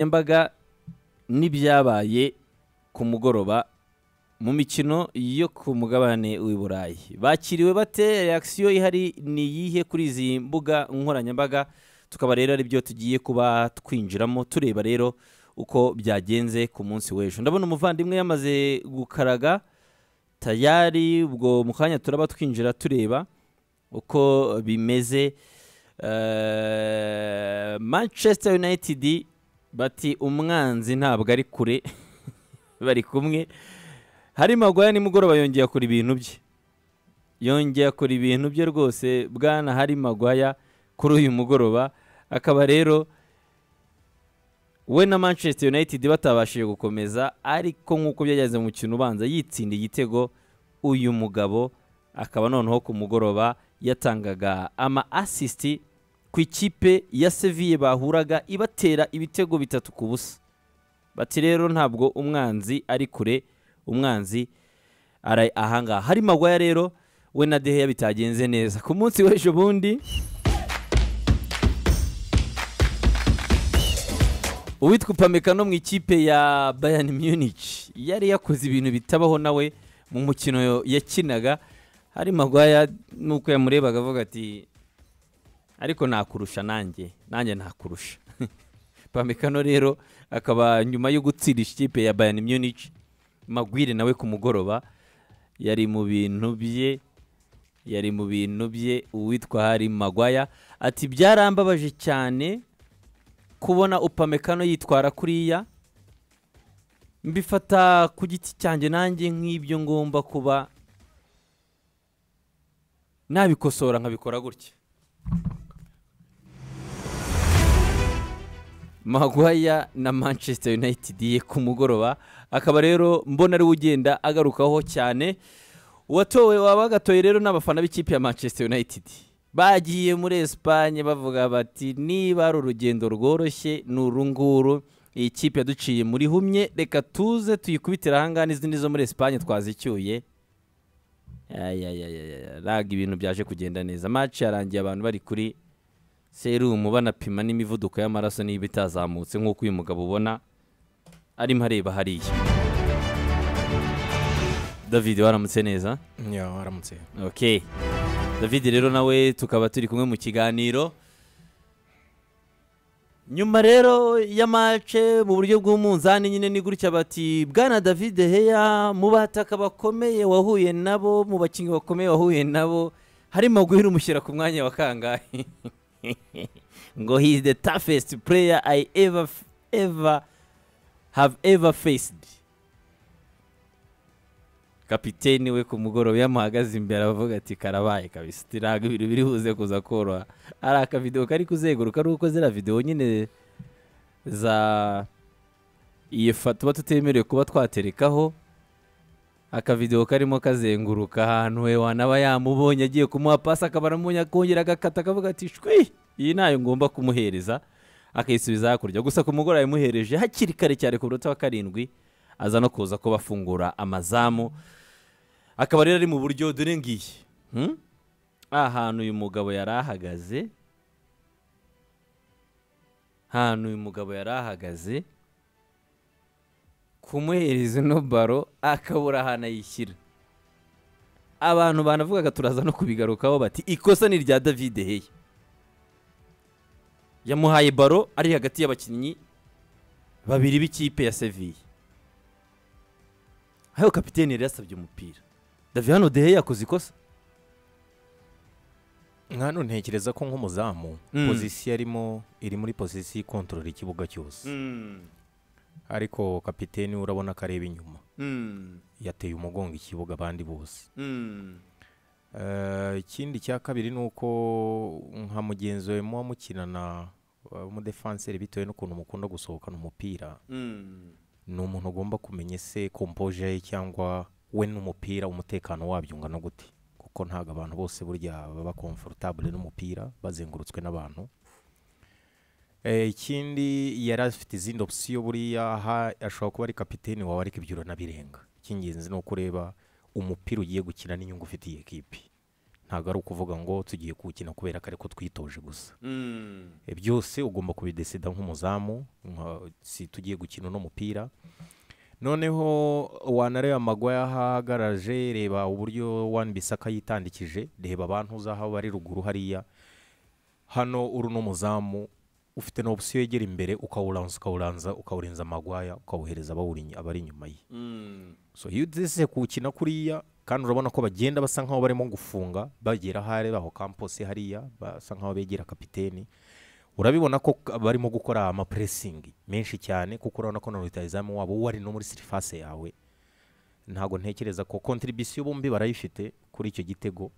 nkoranyambaga n'ibyabaye ku mugoroba mu mikino yo ku mugabane w'i burayi bakiriwe bate reakisiyo ihari ni iyihe kuri izi mbuga nkoranyambaga tukaba rero aribyo tugiye kuba twinjiramo tureba rero uko byagenze ku munsi w'ejo ndabona umuvandimwe yamaze gukaraga tayari ubwo mu kanya turaba twinjira tureba uko bimeze Eh, manchester united bati umwanzi ntabwo ari kure bari kumwe hari magwaya nimugoroba yongeye akora ibintu bye yongeye akora ibintu bye rwose bwana hari magwaya kuri uyu mugoroba akaba rero we na manchester united batabashije gukomeza ariko nk'uko byageze mu mukino ubanza yitsinda igitego uyu mugabo akaba noneho ku mugoroba yatangaga ama asisiti ku ikipe ya seviye bahuraga ibatera ibitego bitatu ku busa bati rero ntabwo umwanzi ari kure umwanzi ari ahangaha hari magwaya rero we na deheya bitagenze neza ku munsi w'ejo bundi uwitwa upamekano mu ikipe ya bayani munich yari yakoze ibintu bitabaho nawe mu mukino yakinaga hari magwaya nuko yamurebaga avuga ati ariko nakurusha nanjye nanjye nakurusha pamekano rero akaba nyuma yo gutsira ikipe ya bayani munich magwire nawe ku mugoroba yari mu bintu bye yari mu bintu bye uwitwa hari magwaya ati byarambabaje cyane kubona upamekano yitwara kuriya mbifata ku giti cyanjye nanjye nk'ibyo ngomba kuba nabikosora nkabikora gutya magwaya na manchester united ye ku mugoroba akaba rero mbona ariwe ugenda agarukaho cyane uwatowe wabagatoye rero n'abafana b'ikipe ya manchester united bagiye muri esipanye bavuga bati niba ari urugendo rworoshye ni uru nguru iyi kipe yaduciye muri humye reka tuze tuyikubitire ahangaha n'izindi zo muri esipanye twazicyuye ayayayaya raga ibintu byaje kugenda neza match yarangiye abantu bari kuri serumu banapima n'imivuduko y'amaraso niba itazamutse nk'uko uyu mugabo ubona arimo areba hariya david waramutse neza Ya, waramutse ok david rero nawe tukaba turi kumwe mu kiganiro nyuma rero ya mace mu buryo bw'umunzani nyine ni gutya bati bwana david heya mu bataka bakomeye wahuye nabo mu bakinnyi bakomeye wahuye nabo harimo guhera umushyira ku mwanya wa kangahe ngo he is the toughest player i ever ever have ever faced kapiteni we ku mugoroba iyo amuhagaze imbere aravuga ati karabaye kabisa ati ntabwo ibintu biri buze kuza koroha ari akavidewo kari kuzenguruka ari uko ziriya videwo nyine za iyo fa tuba tutemerewe kuba twaterekaho akavidewo karimo kazenguruka ahantu we wanaba yamubonye agiye kumuha pasi akaba aramubonye akongera agakata akavuga ati shwi iyi ntayo ngomba kumuhereza akayisubiza hakurya gusa ku mugoroba yamuhereje hakiri kare cyane ku munota wa karindwi aza no kuza kuba afungura amazamu akaba rero ari mu buryo dore ngiye hmm? ahantu uyu mugabo yari ahagaze ahantu uyu mugabo yari ahagaze kumuhereza ino baro akabura ahantu ayishyira abantu banavugaga turaza no kubigarukaho bati ikosa ni irya david heya yamuhaye baro ari hagati y'abakinnyi babiri b'ikipe ya seviye aho kapiteni yari yasabye umupira david hano dehe yakoze ikosa nkano ntekereza ko nk'umuzamu Mm. pozisiyo arimo iri muri pozisiyo ikontorora ikibuga cyose ariko kapiteni we urabona ko areba inyuma yateye umugongo ikibuga abandi bose Eh, ikindi cya kabiri ni uko nka mugenzi we muba mukinana eh, w'umudefanseri bitewe n'ukuntu mukunda gusohokana umupira ni umuntu ugomba kumenya ese kompoje ye cyangwa we n'umupira umutekano wabyo ungana gute kuko ntabwo abantu bose burya baba komfortable n'umupira bazengurutswe n'abantu Eh, ikindi yari afite izindi opsiyo buriya aha ashobora kuba ari kapiteni wawe ariko ibyo uranabirenga icy'ingenzi ni uko ureba umupira ugiye gukina n'inyungu ufitiye kipe ntabwo ari ukuvuga ngo tugiye kuwukina kubera ko ariko twitoje gusa Mm. E, byose ugomba kubidesida nk'umuzamu nka- si tugiye gukina uno mupira noneho wanareba amagwa yahagaraje reba uburyo wani bisaka yitandikije reba abantu uzaho bari ruguru hariya hano uri n'umuzamu ufite na opsiyo yegera imbere ukawuranza ukawuranza ukawurenza amagwaya ukawuhereza abawuri- abari inyuma ye Mm. so iyo udese kuwukina kuriya kandi urabona ko bagenda basa nkaho barimo gufunga bagera ahari baho kampose hariya basa nkaho begera kapiteni urabibona ko k- barimo gukora amapuresingi menshi cyane kuko urabona ko na rutayizamu wabo wari no muri sirifase yawe ntabwo ntekereza ko kontribisiyo bombi barayifite kuri icyo gitego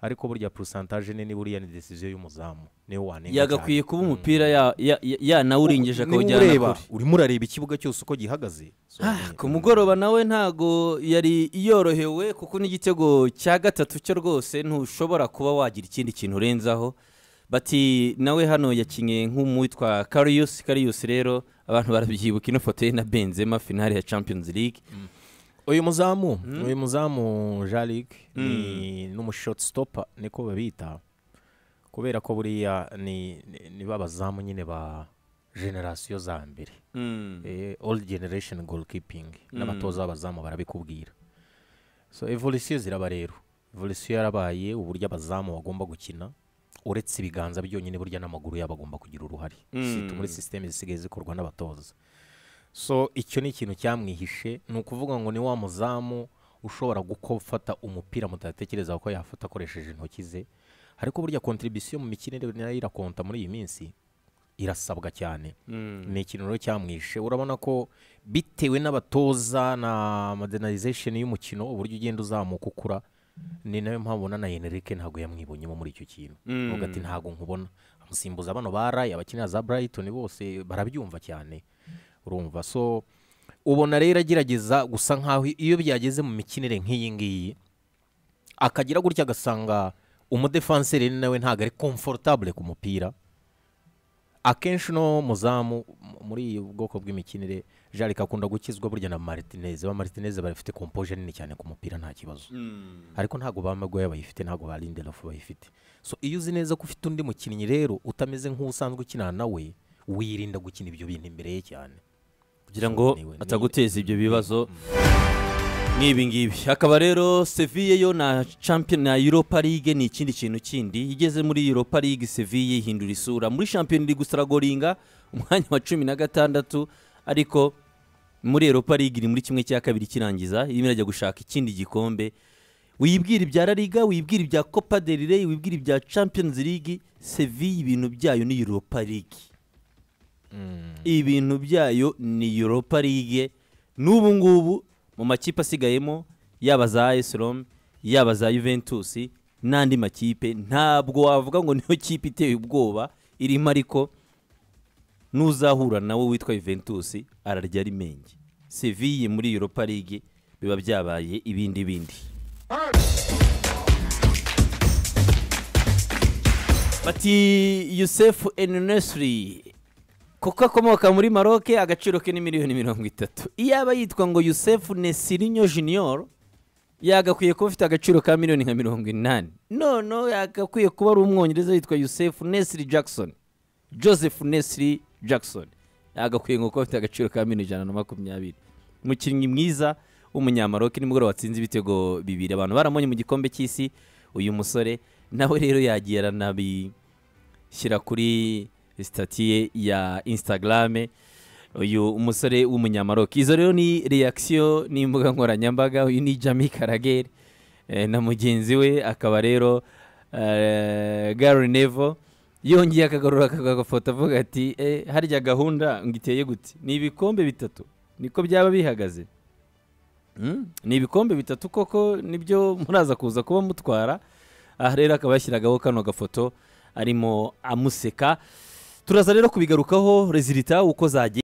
ariko burya porosantaje ni buriya ni desiziyo y'umuzamu niwe wanenga yagakwiye cyane. kuba Mm. umupira ya- ya- ya- yanawurengeje Niwe akawujyana ureba, kure urimo urareba ikibuga cyose uko gihagaze So, Ah, ni- ku mugoroba nawe ntago yari yorohewe kuko n'igitego cya gatatu cyo rwose ntushobora kuba wagira ikindi kintu urenzaho bati nawe hano yakinnye nk'umwitwa kariyusi kariyusi rero abantu barabyibuka ino foto ye na benzema finale ya champions league uyu muzamu uyu muzamu jarik ni n'umushoti stopa niko babita kubera ko buriya ni ni- ni ba bazamu nyine ba generasiyo za mbere Eh, old generation goalkeeping n'abatoza b'abazamu barabikubwira so evolusiyo ziraba rero evolusiyo yarabaye uburyo abazamu bagomba gukina uretse ibiganza byonyine burya n'amaguru yabo agomba kugira uruhare si muri sisiteme zisigaye zikorwa n'abatoza so icyo ni ikintu cyamwihishe ni ukuvuga ngo ni wa muzamu ushobora gufata umupira mutatekereza ko yafata akoresheje intoki ze ariko burya kontribisiyo mu mikinire nayo irakonta muri iyi minsi irasabwa cyane ni ikintu rero cyamwishe urabona ko bitewe n'abatoza na modernization y'umukino uburyo ugenda uzamuka ukura ni nayo mpamvu ubona na Enrique ntabwo yamwibonyemo muri icyo kintu Mm. uvuga ati ntabwo nkubona amusimbuza bano baraye abakinira za Brighton bose barabyumva cyane urumva so ubona rero agerageza gusa nkaho iyo byageze mu mikinire nk'iyi ngiyi akagira gutya agasanga umudefanseri nawe ntabwo ari komfortable ku mupira akenshi no muzamu m- muri ubu bwoko bw'imikinire jarika akunda gukizwa burya na martinez ba martinez barafite kompoje nini cyane ku mupira nta kibazo ariko ntabwo ba magoya bayifite ntabwo ba lindelof bayifite so iyo uzi neza ko ufite undi mukinnyi rero utameze nk'usanzwe ukinana nawe wirinda gukina ibyo bintu imbere ye cyane kugira So, ngo niwe- ni- ataguteza ibyo bibazo nk'ibi ngibi hakaba rero seville yo na champion na europa league ni ikindi kintu kindi igeze muri europa league seville ihindura isura muri champion league usaragoringa umwanya wa cumi na gatandatu ariko muri europa league iri muri kimwe cya kabiri kirangiza irimo irajya gushaka ikindi gikombe wibwira ibya La Liga wibwira ibya copa del rey wibwira ibya champions league seville ibintu byayo ni europa league Mm. ibintu byayo ni europa league n'ubu ngubu mu makipe asigayemo yaba za AS Roma yaba za juventus n'andi makipe ntabwo wavuga ngo niyo kipe iteye ubwoba irimo ariko n'uzahura nawe witwa juventus ararya ari menge seville muri europa league biba byabaye ibindi bindi bati yusefu enunesiri kuko akomoka muri maroc agaciro ke ni miliyoni mirongo itatu iyaba yitwa ngo yusefu nesirinyo junior yagakwiye kuba afite agaciro ka miliyoni nka mirongo inani noneho yagakwiye kuba ari umwongereza yitwa yusefu nesiri jackson joseph nesiri jackson yagakwiye ngo kuba afite agaciro ka miliyoni ijana na makumyabiri umukinnyi mwiza w'umunyamaroki nimugoroba watsinze ibitego bibiri abantu baramonye mu gikombe cy'isi uyu musore nawe rero yagiye aranabi shyira kuri sitati ye ya instagram uyu umusore w'umunyamaroki izo rero ni reakisiyo n'imbuga nkoranyambaga uyu ni jami karageri eh, na mugenzi we akaba rero eh, gary nevo yongeye akagarura akagafoto avuga ati eh, harya gahunda ngo iteye gute ni ibikombe bitatu niko byaba bihagaze Mm, ni ibikombe bitatu koko nibyo muraza kuza kuba mutwara aha rero akaba yashyiragaho kano gafoto arimo amuseka turaza rero kubigarukaho rezilita uko zagiye